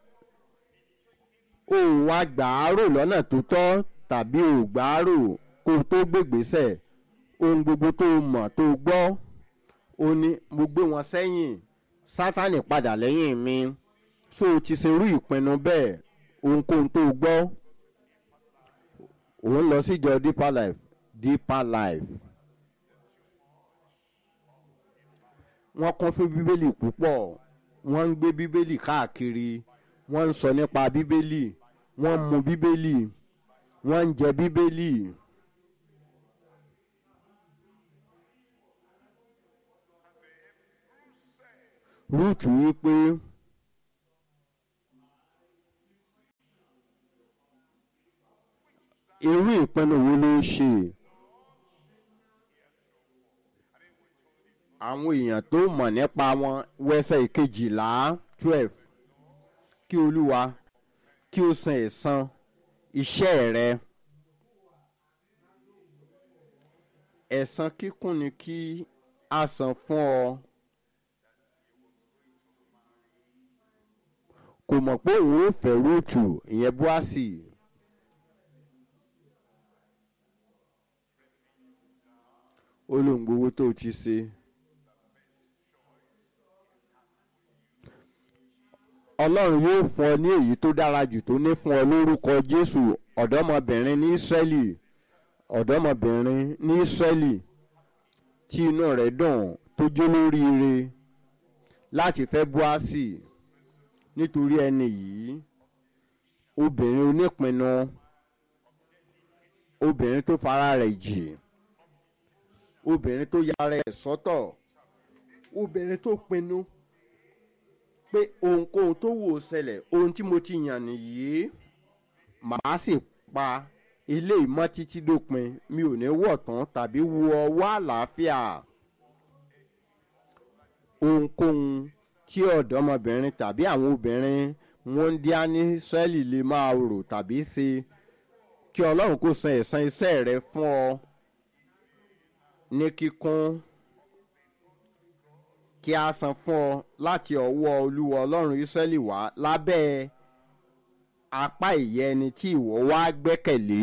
Speaker 2: òun àgbàárò lọ́nà tó tọ́ tàbí ògbàárò kó o tó gbégbèsè ohun gbogbo tó o mọ̀ tó o gbọ́ ó ní mo gbé wọn sẹ́yìn sátánì padà lẹ́yìn mi so o ti ṣerú ìpinnu bẹ́ẹ̀ ohunkóhun tó o gbọ́ òun lọ síjọ deeper life deeper life wọ́n kún fún bíbélì púpọ̀ wọ́n ń gbé bíbélì káàkiri wọ́n ń sọ nípa bíbélì wọ́n ń mu bíbélì wọ́n ń jẹ bíbélì. rúùtù wípé irú ìpinnu wo ló ṣe àwọn èèyàn tó mọ̀ nípa wọn wẹ́sẹ̀ ìkejìlá twelve kí olúwa kí o san ẹ̀san iṣẹ́ rẹ ẹ̀san kíkún ni kí a san fún ọ. kò mọ̀ pé òun ò fẹ́ rúùtù ìyẹn búásì. ó lóun gbowó tó ti ṣe. ọlọ́run yóò fún ọ ní èyí tó dára jù tó ní fún ọ lórúkọ jésù ọ̀dọ́mọbìnrin ní ísírẹ́lì ọ̀dọ́mọbìnrin ní ísírẹ́lì tí inú rẹ̀ dùn tó jó lóríire láti fẹ́ búásì nítorí ẹni yìí obìnrin onípinnu obìnrin tó fara rẹ̀ jì obìnrin tó yára ẹ̀ sọ́tọ̀ obìnrin tó pinnu pé ohunkóhun tó wò ó ṣẹlẹ̀ ohun tí mo ti yàn nìyí màá sì pa ilé ìmọ̀ títí dópin mi ò ní wọ̀ tán tàbí wo ọwọ́ àlàáfíà ohunkóhun tí ọ̀dọ́mọbìnrin tàbí àwọn obìnrin wọn ń díá ní sẹ́ẹ̀lì lè máa rò tàbí ṣe kí ọlọ́run kó san ẹ̀san iṣẹ́ rẹ fún ọ ní kíkún kí a san fún ọ láti ọwọ́ olúwa ọlọ́run ìsírẹ́lì wá lábẹ́ apá ìyẹ́ ẹni tí ìwọ wá gbẹ́kẹ̀lé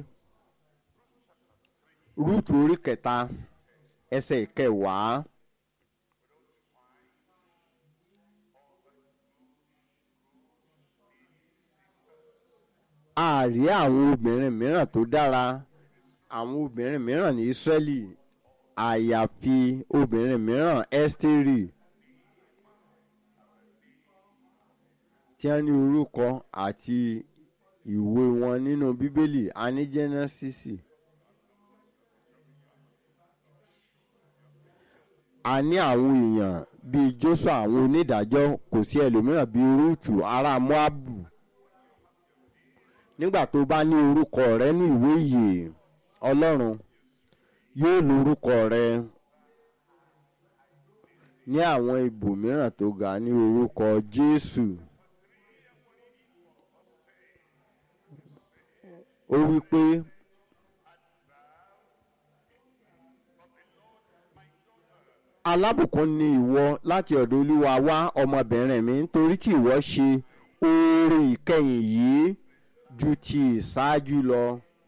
Speaker 2: rúùtù orí kẹta ẹsẹ̀ ìkẹwàá. a rí àwọn obìnrin mìíràn tó dára àwọn obìnrin mìíràn ní ísírẹ́lì àyàfi obìnrin mìíràn ẹ́stérì tí wọ́n ní orúkọ àti ìwé wọn nínú bíbélì a ní jẹ́nẹ́sísì a ní àwọn èèyàn bíi joshua àwọn onídàájọ́ kò sí ẹlòmíràn bíi rúùtù ará moabu nígbà tó bá ní orúkọ rẹ ní ìwé ìyè ọlọ́run yóò lo orúkọ rẹ ní àwọn ibòmíràn tó ga ní orúkọ jésù ó wí pé alábùkún ni ìwọ láti ọ̀dọ̀ olúwa wá ọmọbìnrin mi nítorí tí ìwọ ṣe oore ìkẹyìn yìí ju ti ìṣáájú lọ.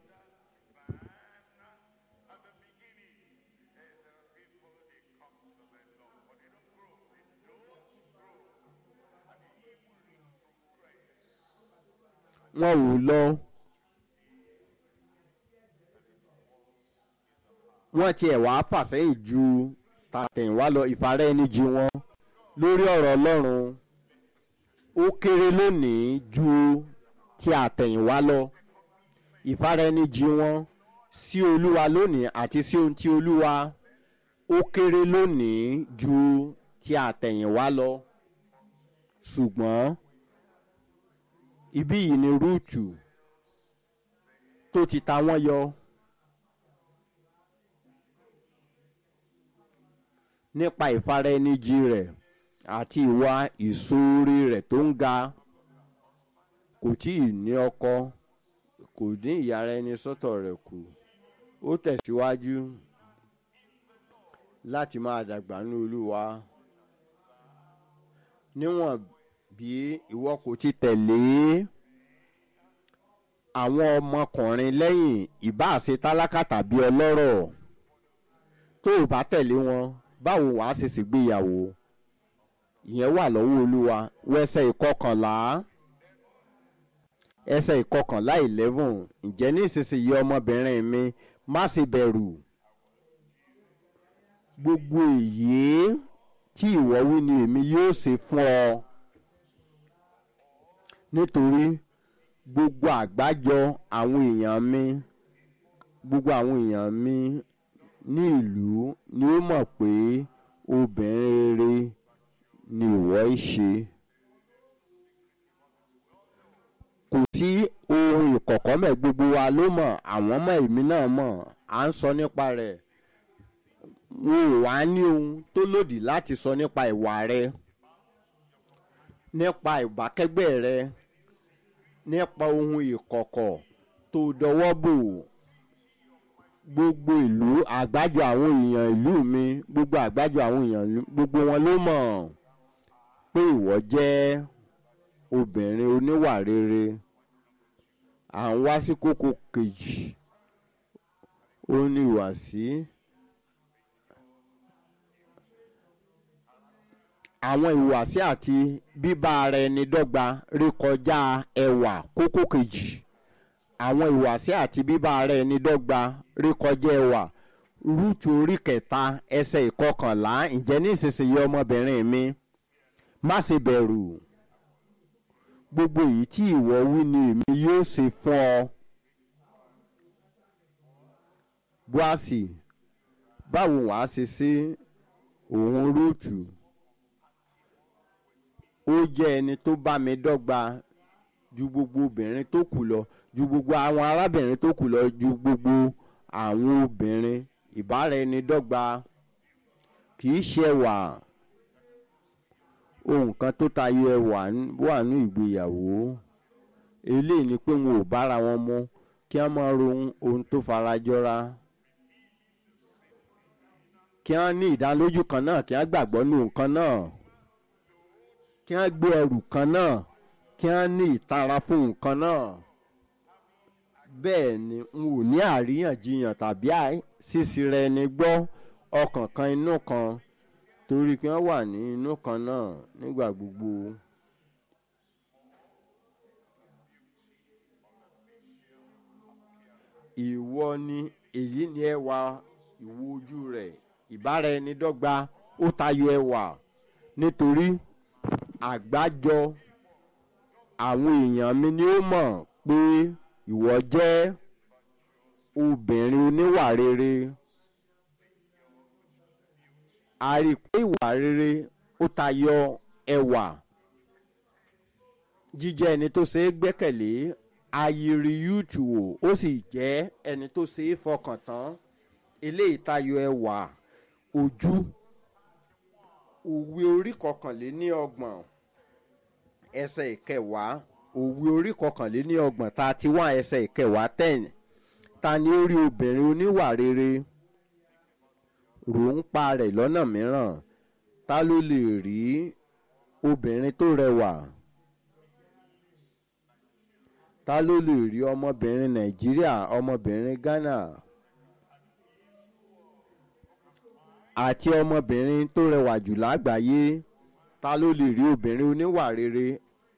Speaker 2: wọn ò lọ wọ́n tiẹ̀ wá fàsẹ́yìn ju tàtẹ̀yìnwá lọ ìfarẹ́ ẹni jí wọn lórí ọ̀rọ̀ ọlọ́run ó kéré lónìí ju ti àtẹ̀yìnwá lọ ìfaraẹnijì wọn sí olúwa lónìí àti sí ohun tí olúwa ó kéré lónìí ju ti àtẹ̀yìnwá lọ ṣùgbọ́n ibí yìí ni rúùtù tó ti ta wọ́n yọ nípa ìfaraẹnijì rẹ̀ àti ìwà ìṣoore rẹ̀ tó ń ga kò tí ì ní ọkọ kò dín ìyára ẹni sọ́tọ̀ rẹ̀ kù ó tẹ̀síwájú láti máa dàgbà ní olúwa níwọ̀n bí ìwọ kò ti tẹ̀lé àwọn ọmọkùnrin lẹ́yìn ìbáṣe tálákà tàbí ọlọ́rọ̀ tó o bá tẹ̀lé wọn báwo wàá ṣe ṣègbéyàwó ìyẹn wà lọ́wọ́ olúwa wẹ́sẹ̀ ìkọkànlá ẹsẹ̀ ìkọkànlá eleven ǹjẹ́ ní ìsinsìnyí ọmọbìnrin mi má ṣe bẹ̀rù gbogbo èyí tí ìwọ wí ni èmi yóò ṣe fún ọ nítorí gbogbo àgbájọ àwọn èèyàn mi gbogbo àwọn èèyàn mi ní ìlú ni ó mọ̀ pé obìnrin rere ni ìwọ ń ṣe. kò sí ohun ìkọ̀kọ̀ mẹ́ gbogbo wa ló mọ̀ àwọn ọmọ èmi náà mọ̀ à ń sọ nípa rẹ̀ wọn ò wá ní ohun tó lòdì láti sọ nípa ìwà rẹ nípa ìbákẹ́gbẹ́ rẹ nípa ohun ìkọ̀kọ̀ tó dọwọ́ bò gbogbo ìlú àgbájọ àwọn èèyàn ìlú mi gbogbo àgbájọ àwọn èèyàn gbogbo wọn ló mọ̀ pé ìwọ jẹ́ obìnrin oníwà rere à ń wá sí kókó kejì ó ní ìwàsí àwọn ìwàsí àti bíbá ara ẹni dọ́gba rékọjá ẹwà kókó kejì àwọn ìwàsí àti bíbá ara ẹni dọ́gba rékọjá ẹwà rúùtù orí kẹta ẹsẹ̀ ìkọkànlá ǹjẹ́ ní ìsinsìnyí ọmọbìnrin mi má ṣe bẹ̀rù gbogbo èyí tí ìwọ wí ni èmi yóò ṣe fún ọ. Bóàsì báwo wàá ṣe ṣe òun rúùtù ó jẹ́ ẹni tó bá mi dọ́gba ju gbogbo obìnrin tó kù lọ ju gbogbo àwọn arábìnrin tó kù lọ ju gbogbo àwọn obìnrin ìbára ẹni dọ́gba kì í ṣe wà ohun kan tó tayọ ẹwà wà ní ìgbéyàwó eléyìí ni pé wọn ò bára wọn mu kí wọn máa ro ohun tó farajọra kí wọn ní ìdánilójú kan náà kí wọn gbàgbọ́ ní nǹkan náà kí wọn gbé ẹrù kan náà kí wọn ní ìtara fún nǹkan náà bẹ́ẹ̀ ni n ò ní àríyànjiyàn tàbí sísí rẹ ni gbọ́ ọkàn kan inú kan torí kí wọ́n wà ní inú kan náà nígbà gbogbo. ìwọ ni èyí ni ẹwà ìwo ojú rẹ̀ ìbára ẹni dọ́gba ó tayọ ẹwà nítorí àgbájọ àwọn èèyàn mi ni ó mọ̀ pé ìwọ jẹ́ obìnrin oníwà rere a rí i pé ìwà rere ó tayọ ẹwà jíjẹ́ ẹni tó ṣe é gbẹ́kẹ̀lé ayiri yúùtù wò ó sì jẹ́ ẹni tó ṣe é fọkàn tán eléyìí tayọ ẹwà ojú òwe orí kọkànléní ọgbọ̀n ẹsẹ̀ ìkẹwàá òwe orí kọkànléní ọgbọ̀n thirty one ẹsẹ̀ ìkẹwàá ten ta ni ó rí obìnrin oníwà rere rò ń pa rẹ̀ lọ́nà mìíràn ta ló lè rí obìnrin tó rẹwà ta ló lè rí ọmọbìnrin nàìjíríà ọmọbìnrin ghana àti ọmọbìnrin tó rẹwà jù lágbàáyé ta ló lè rí obìnrin oníwà rere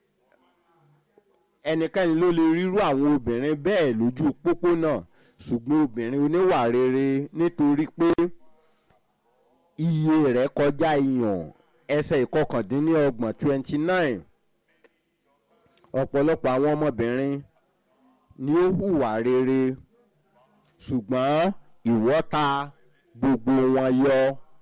Speaker 2: ẹnikẹ́ni ló lè rírú àwọn obìnrin bẹ́ẹ̀ lójú pópónà ṣùgbọ́n obìnrin oníwà rere nítorí pé iye rẹ̀ kọjá ìyàn ẹsẹ̀ ìkọkàndínlọ́gbọ̀n twenty nine ọ̀pọ̀lọpọ̀ àwọn ọmọbìnrin ni ó hùwà rere ṣùgbọ́n ìwọ́ta gbogbo wọn yọ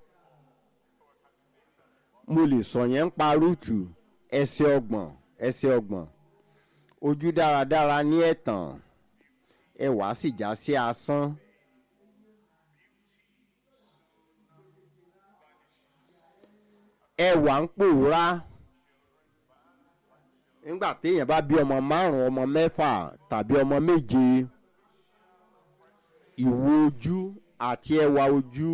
Speaker 2: mo lè sọ yẹn ń pa rúùtù ẹsẹ̀ ọgbọ̀n ẹsẹ̀ ọgbọ̀n ojú dáradára ní ẹ̀tàn ẹwà sì já sí asán ẹwà ń pòórá nígbà téèyàn bá bí ọmọ márùn ọmọ mẹ́fà tàbí ọmọ méje ìwo ojú àti ẹwà ojú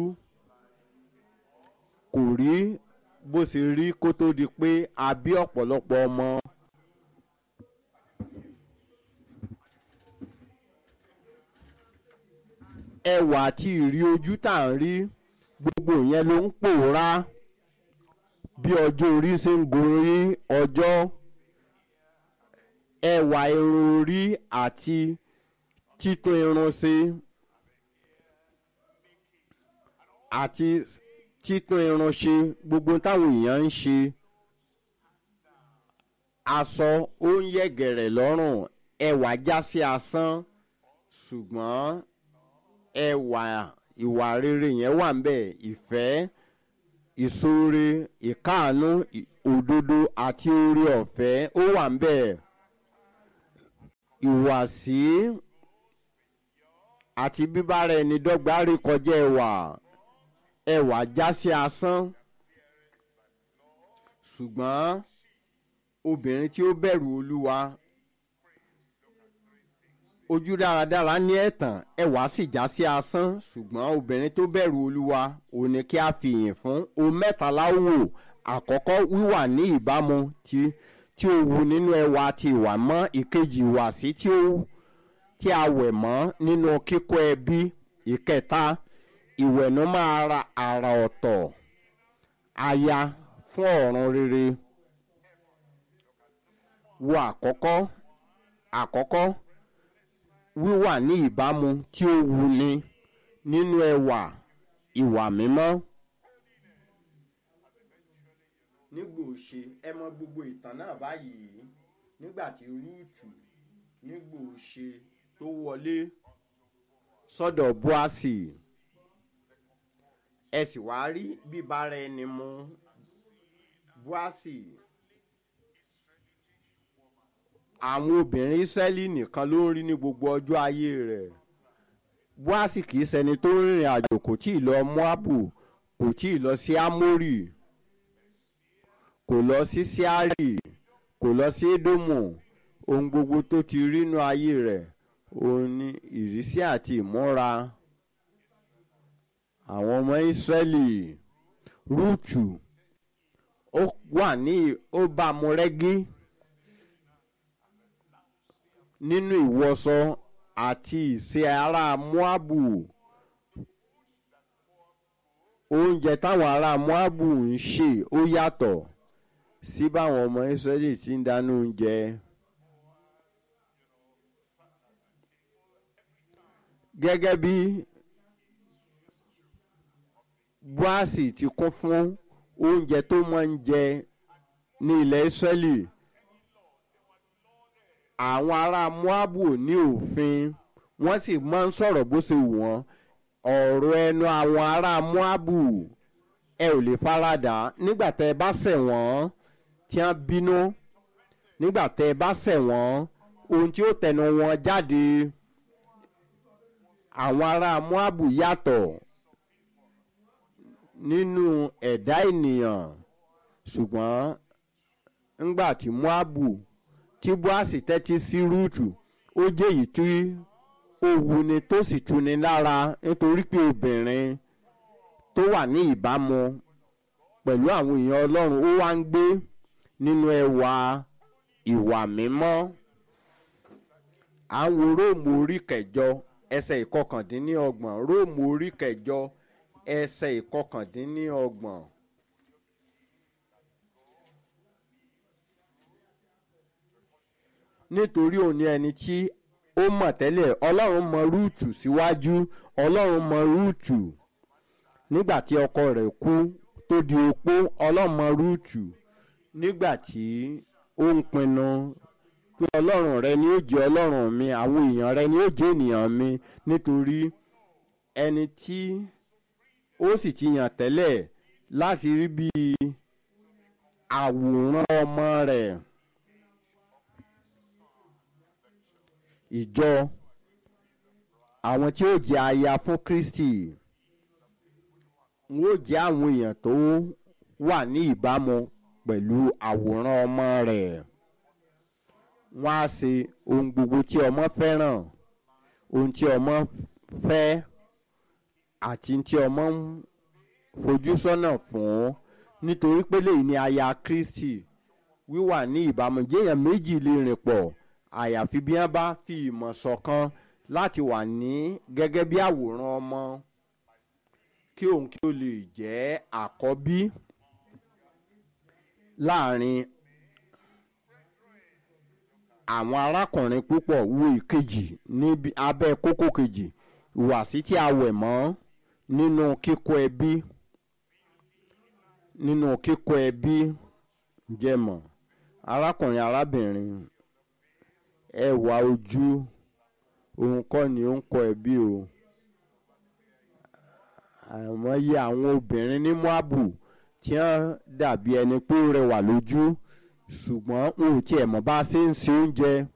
Speaker 2: kò rí bó ṣe rí kó tó di pé a bí ọ̀pọ̀lọpọ̀ ọmọ. ẹwà àti ìrí ojú tá à ń rí gbogbo ìyẹn ló ń pòórá bí ọjọ́ orí ṣe ń gorí ọjọ́ ẹwà irun orí àti títún irun ṣe àti títún irun ṣe gbogbo táwọn èèyàn ń ṣe aṣọ ó ń yẹ̀gẹ̀rẹ̀ lọ́rùn ẹwà já sí asán ṣùgbọ́n ẹwà ìwà rere yẹn wà ń bẹ̀ ìfẹ́ ìṣoore ìkáàánú òdodo àti oore ọ̀fẹ́ ó wà ń bẹ̀ ìwàsí àti bíbára ẹni dọ́gba rí kọjá ẹwà ẹwà já sí asán ṣùgbọ́n obìnrin tí ó bẹ̀rù olúwa ojú dáradára ní ẹ̀tàn ẹwà sì já sí asán ṣùgbọ́n obìnrin tó bẹ̀rù olúwa ò ní kí a fi yìn fún o mẹ́tàlá wò àkọ́kọ́ wíwà ní ìbámu tí tí ó wu nínú ẹwà àti ìwà mọ́ ìkejì ìwàsí tí ó tí a wẹ̀ mọ́ nínú kíkọ́ ẹbí ìkẹta ìwẹ̀nú máa ra àrà ọ̀tọ̀ aya fún ọ̀run rere wo àkọ́kọ́ àkọ́kọ́ wíwà ní ìbámu tí ó wuni nínú ẹwà ìwà mímọ́. nígbà òṣè ẹ mọ gbogbo ìtàn náà báyìí nígbà tí rúùtù nígbà òṣè tó wọlé sọ́dọ̀ búásì ẹ sì wá rí bíbára ẹni mu búásì àwọn obìnrin israẹli nìkan ló ń rí ní gbogbo ọjọ́ ayé rẹ̀ búásì kì í ṣẹni tó ń rìnrìn àjò kò tí ì lọ moabu kò tí ì lọ sí amórì kò lọ sí síárì kò lọ sí édómù ohun gbogbo tó ti rí nínú ayé rẹ̀ òun ni ìrísí àti ìmúra àwọn ọmọ ìsírẹ́lì rúùtù ó wà ní ó bá mu rẹ́gí nínú ìwọṣọ àti ìṣe ará moabu oúnjẹ táwọn ará moabu ń ṣe ó yàtọ̀ sí báwọn ọmọ ìsírẹ́lì ti ń dáná oúnjẹ. gẹ́gẹ́ bí búásì ti kún fún oúnjẹ tó máa ń jẹ ní ilẹ̀ ìsírẹ́lì àwọn ará moabu ní òfin wọ́n sì máa ń sọ̀rọ̀ bó ṣe wù wọ́n ọ̀rọ̀ ẹnu àwọn ará moabu ẹ ò lè faradà nígbà tẹ́ ẹ bá ṣẹ̀ wọ́n tí wọ́n bínú nígbà tẹ́ ẹ bá ṣẹ̀ wọ́n ohun tí ó tẹnu wọn jáde àwọn ará moabu yàtọ̀ nínú ẹ̀dá ènìyàn ṣùgbọ́n ńgbà tí moabu tí boasi tẹ́tí sí rúùtù ó jẹ́ èyí tí ó wuni tó sì tuni lára nítorí pé obìnrin tó wà ní ìbámu pẹ̀lú àwọn èèyàn ọlọ́run ó wá ń gbé nínú ẹwà ìwà mímọ́ à ń wo róòmù orí kẹjọ ẹsẹ̀ ìkọkàndínlọ́gbọ̀n róòmù orí kẹjọ ẹsẹ̀ ìkọkàndínlọ́gbọ̀n. nítorí òun ni ẹni tí ó mọ̀ tẹ́lẹ̀ ọlọ́run mọ rúùtù síwájú ọlọ́run mọ rúùtù nígbà tí ọkọ rẹ̀ kú tó di opó ọlọ́run mọ rúùtù nígbà tí ó ń pinnu pé ọlọ́run rẹ ni ó jẹ́ ọlọ́run mi àwọn èèyàn rẹ ni ó jẹ́ ènìyàn mi nítorí ẹni tí ó sì ti yàn tẹ́lẹ̀ láti rí bí àwòrán ọmọ rẹ̀. ìjọ àwọn tí ó jẹ aya fún kristi wọn ó jẹ àwọn èèyàn tó wà ní ìbámu pẹ̀lú àwòrán ọmọ rẹ̀ wọ́n á ṣe ohun gbogbo tí ọmọ fẹ́ràn ohun tí ọmọ fẹ́ àti tí ọmọ ń fojú sọ́nà fún nítorí pé lèyí ni aya kristi wíwà ní ìbámu jéèyàn méjì lè rìn pọ̀ àyàfi bí wọ́n bá fi ìmọ̀ ṣọ̀kan láti wà ní gẹ́gẹ́ bí àwòrán ọmọ kí òun kí ó lè jẹ́ àkọ́bí láàrin àwọn arákùnrin púpọ̀ wo ìkejì níbi abẹ́ kókó kejì ìwàsí tí a wẹ̀ mọ́ nínú kíkọ́ ẹbí nínú kíkọ́ ẹbí jẹ́mọ̀ arákùnrin arábìnrin ẹwà ojú òun kọ́ ni ó ń kọ́ ẹbí o àmọ́yé àwọn obìnrin ní moabu tí wọ́n dàbí ẹni pé ó rẹwà lójú ṣùgbọ́n wọn ò tiẹ̀ mọ̀ bá a ṣe ń se oúnjẹ